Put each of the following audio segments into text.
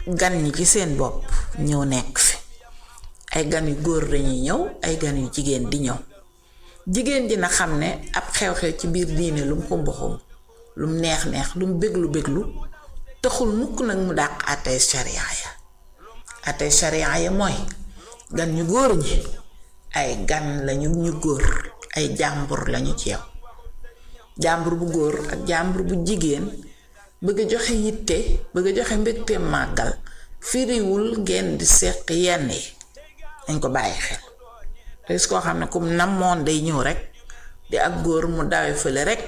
gan ñi ci seen bopp ñëw nekk fi ay gan yu góor dañuy ñëw ay gan yu jigéen di ñëw jigéen ji na xam ne ab xew-xew ci biir diine lu mu xumb xumb lu mu neex neex lu mu béglu béglu taxul mukk nag mu dàq àttee sharia ya àttee sharia ya mooy gan ñu góor ñi ay gan lañu ñu góor ay jàmbur lañu ci yow jàmbur bu góor ak jàmbur bu jigéen bëgg a joxe yitte bëgg a joxe mbégte màggal firiwul ngeen di seq yenn yi dañ ko bàyyi xel te gis koo xam ne kum namoon day ñëw rek di ak góor mu dawe fële rek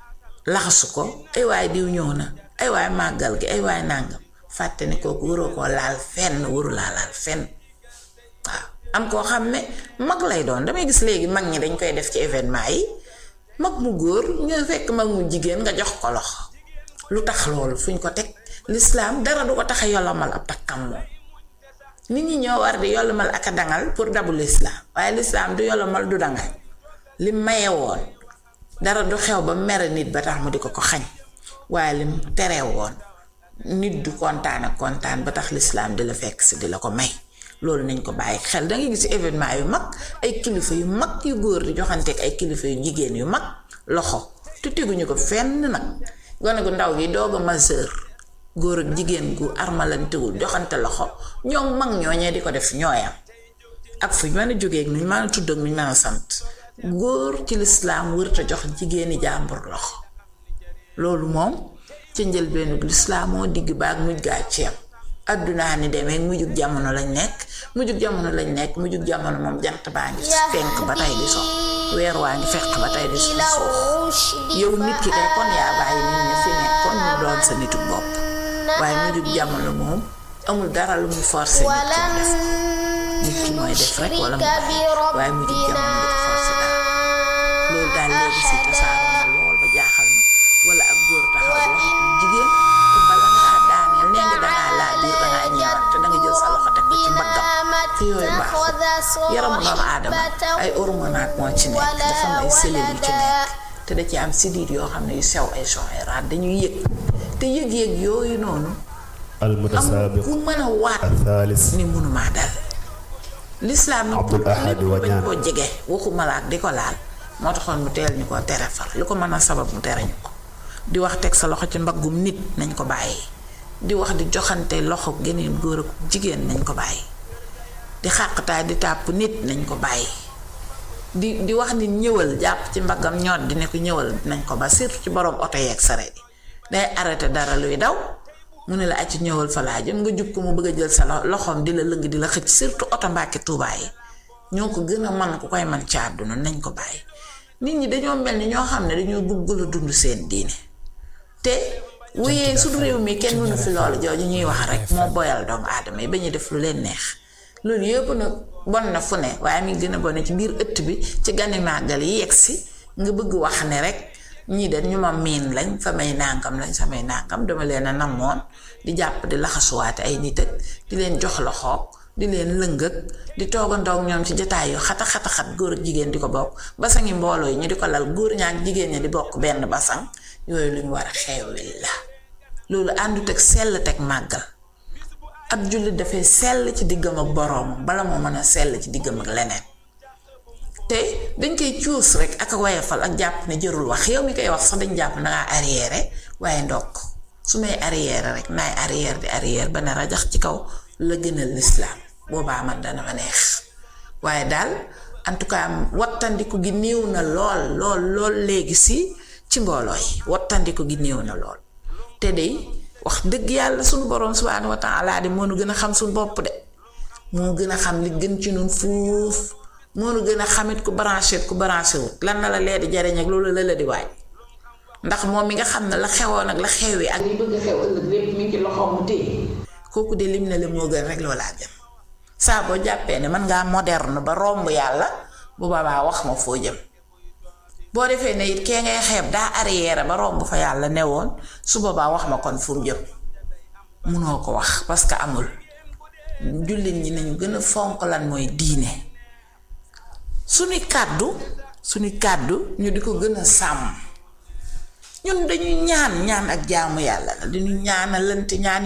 laxasu ko ay waay diw ñëw na ay waay màggal gi ay waay nàngam fàtte ne kooku waroo koo laal fenn waru laa laal fenn waaw am koo xam ne mag lay doon damay gis léegi mag ñi dañ koy def ci événement yi mag mu góor nga fekk mag mu jigéen nga jox ko loxo lu tax loolu fuñ ko teg lislaam dara du ko tax a yolomal ab takkam moom nit ñi ñoo war di yolomal ak a dangal pour dabu lislaam waaye lislaam du yolomal du dangal li maye woon dara du xew ba mere nit ba tax mu di ko ko xañ waaye lim tere woon nit du kontaan ak kontaan ba tax lislaam di la fekk si di la ko may loolu nañ ko bàyyi xel dangay gis événement yu mag ay kilifa yu mag yu góor di joxanteeg ay kilifa yu jigéen yu mag loxo te teguñu ko fenn nag gone gu ndaw gi doog a majeur góor ak jigéen gu armalantewul joxante loxo ñoom mag ñooñee di ko def ñooyam ak fu ñu mën a jógee ak nu ñu mën a tudd ak nu ñu mën a sant góor ci lislaam wërta jox jigéeni jàmbur loxo loolu moom ca njëlbeenu lislaam moo digg baag mujj gaa ceeb addunaa ni demee mujjug jamono lañ nekk mujjug jamono lañ nekk mujjug jamono moom jant baa ngi fenk ba tey di so weer waa ngi fekk ba tey di so suuf yow nit ki kay kon yaa bàyyi nit ñi fi nekkoon ñu doon sa nitu bopp waaye mujjug jamono moom amul dara lu muy forcé nit ki def nit ki mooy def rek wala mu bàyyi waaye mujjug jamono du ko forcé dara loolu daal léegi si tasaaroo na lool ba jaaxal ma wala ak góor taxaw di wax jigéen te bala ngaa daaneel nee nga dangaa laa biir dangaa ñëwaat te danga jël sa loxo teg ko ci mbaggam te yooyu baaxul yaramu doomu aadama ay hormonaat moo ci nekk dafa am ay cellules yu ci nekk te da ci am siddiit yoo xam ne yu sew ay soxeraat dañuy yëg te yëg-yëg yooyu noonu am المتسابق ku mën a waat الثالث ni mënumaa dal lislaam nag Abdul Ahad lépp bañ Wañaan koo jege waxu malaat di ko laal moo taxoon mu teel ñu ko tere far li ko mën a sabab mu tere ñu ko di wax teg sa loxo ci mbaggum nit nañ ko bàyyi di wax di joxante loxo geneen góor ak jigéen nañ ko bàyyi di xàqtaay di tàpp nit nañ ko bàyyi di di wax nit ñëwal jàpp ci mbaggam ñoot di ne ko ñëwal nañ ko ba surtout ci borom oto yeeg sareet yi day arrêté dara luy daw mu ne la acc ñëwal fa laa jëm nga jub ko mu bëgg a jël sa lo- loxoom di la lëng di la xëcc surtout oto mbàkki tuubaa yi ñoo ko gën a man ku koy man ci àdduna nañ ko bàyyi nit ñi dañoo mel ni ñoo xam ne dañoo bëgg la dund seen diine te wuyee suñu réew mi kenn mënu fi loolu jooju ñuy wax rek moo boyal doomu aadama yi ba ñu def lu leen neex loolu yëpp nag bon na fu ne waaye mi gën a bone ci biir ëtt bi ci gani màggal yi yegg si nga bëgg wax ne rek ñii de ñu ma miin lañ samay nàngam lañ samay nàngam dama leen a namoon di jàpp di laxasuwaate ay nit ak di leen jox loxoog di leen lëngëg di toogandoog ñoom ci jataay yu xata xata xat góor ak jigéen di ko bokk basangi mbooloo yi ñu di ko lal góor ñaa ak jigéen ñi di bokk benn basang yooyu lu ñu war a xeewil la loolu àndut ak sell teg màggal ab jullit dafay sell ci diggam ak boroomam bala moo mën a sell ci diggam ak leneen te dañ koy cuus rek ak a wayafal ak jàpp ne jërul wax yow mi koy wax sax dañ jàpp na ngaa arrière waaye ndokk su may arrière rek naay arrière di arrière ba ne rajax ci kaw la gënal lislaam boobaa man dana ma neex waaye daal en tout cas wattandiku gi néew na lool lool lool léegi si ci mbooloo yi wattandiku gi néew na lool te de wax dëgg yàlla suñu borom subhaanahu wa taala de moo nu gën a xam suñu bopp de moo gën a xam li gën ci nun fuuf moo nu gën a xamit ku branché ku branché wut lan na la lee di jariñ ak loolu la la di waaj ndax moom mi nga xam ne la xewoon ak la xewee ak li bëgg a xew ëllëg lépp mi ngi ci loxoom mu téye kooku de lim na le moo gën rek loolaa jëm saa boo jàppee ne mën ngaa moderne ba romb yàlla bu boobaa wax ma foo jëm boo defee ne it kee ngay xeeb daa arrière ba romb fa yàlla newoon su boobaa wax ma kon fu mu jëm munoo ko wax parce que amul jullit ñi nañu gën a fonk lan mooy diine suñuy kàddu suñuy kàddu ñu di ko gën a sàmm ñun dañuy ñaan ñaan ak jaamu yàlla la dañuy ñaanalante ñaan